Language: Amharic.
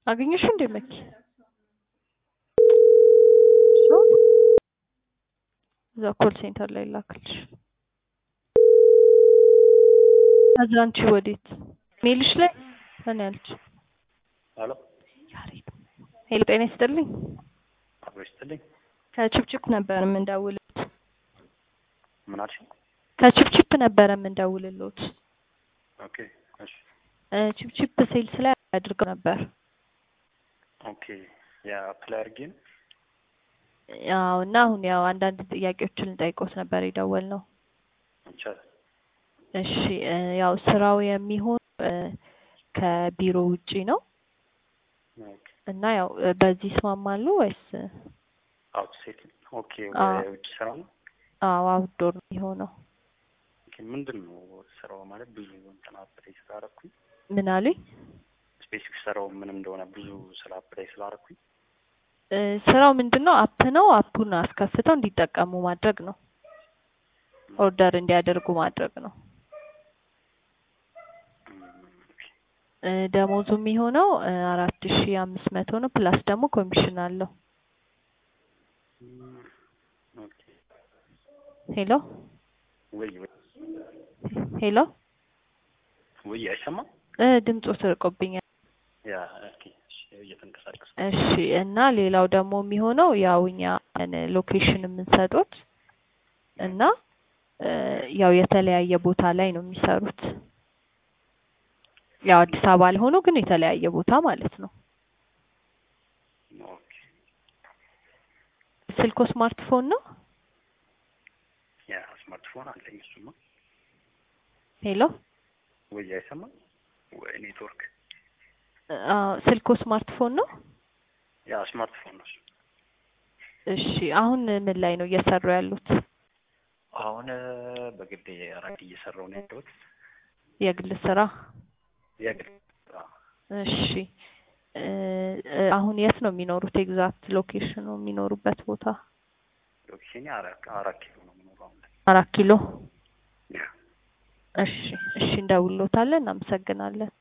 አገኘሽው እንዴ መኪ? እዛ ኮል ሴንተር ላይ ላክልሽ። ከዛ አንቺ ወዴት ሜልሽ ላይ እኔ አለች። ሄሎ ሄሎ ጤና ይስጥልኝ። አብሮ ይስጥልኝ። ከችፕችፕ ነበር የምንደውልት። ምን አልሽ? ከችፕችፕ ነበረ የምንደውልሎት። ኦኬ እሺ እ ችፕችፕ ሴልስ ላይ አድርገው ነበር። ኦኬ ያ አፕላይ አድርጌ ነው። ያው እና አሁን ያው አንዳንድ ጥያቄዎችን ልጠይቆት ነበር የደወልነው። ይቻላል። እሺ እ ያው ስራው የሚሆን እ ከቢሮ ውጪ ነው ኦኬ እና ያው እ በዚህ ይስማማሉ ወይስ? አውት ሴት ኦኬ አዎ። የውጭ ስራ ነው። አዎ አውትዶር ነው የሚሆነው። ኦኬ ምንድን ነው ስራው ማለት ብዙ እንትን አፕላይ ስላደረኩኝ ምን አሉኝ? ስፔሲፊክ ስራው ምን እንደሆነ ብዙ ስለ አፕላይ ስላደረኩኝ እ ስራው ምንድን ነው? አፕ ነው። አፑን አስከፍተው እንዲጠቀሙ ማድረግ ነው። ኦርደር እንዲያደርጉ ማድረግ ነው። እም፣ ኦኬ እ ደሞዙ የሚሆነው እ አራት ሺ አምስት መቶ ነው። ፕላስ ደግሞ ኮሚሽን አለው። እም፣ ኦኬ ሄሎ ወይ ወይ ሄሎ ወይ አይሰማም። እ ድምፁ ስርቆብኛል። ያ ኦኬ እሺ እየተንቀሳቀስ እሺ እና ሌላው ደግሞ የሚሆነው ያው እኛ ሎኬሽን የምንሰጡት እና እ ያው የተለያየ ቦታ ላይ ነው የሚሰሩት። ያው አዲስ አበባ ላይ ሆኖ ግን የተለያየ ቦታ ማለት ነው። ኦኬ ስልኮ ስማርትፎን ነው? ያ ስማርትፎን አለኝ እሱማ። ሄሎ ወይ አይሰማም ወይ ኔትወርክ አዎ ስልኮ ስማርትፎን ነው? ያ ስማርትፎን ነው እሱ። እሺ አሁን ምን ላይ ነው እየሰሩ ያሉት? አሁን በግሌ ራይድ እየሰራሁ ነው ያለሁት። የግል ስራ? የግል ስራ እሺ እ እ አሁን የት ነው የሚኖሩት? ኤግዛክት ሎኬሽኑ የሚኖሩበት ቦታ? ሎኬሽኔ አራት አራት ኪሎ ነው የምኖረው አሁን ላይ። አራት ኪሎ። ያ እሺ እሺ እንደውሎታለን። እናመሰግናለን።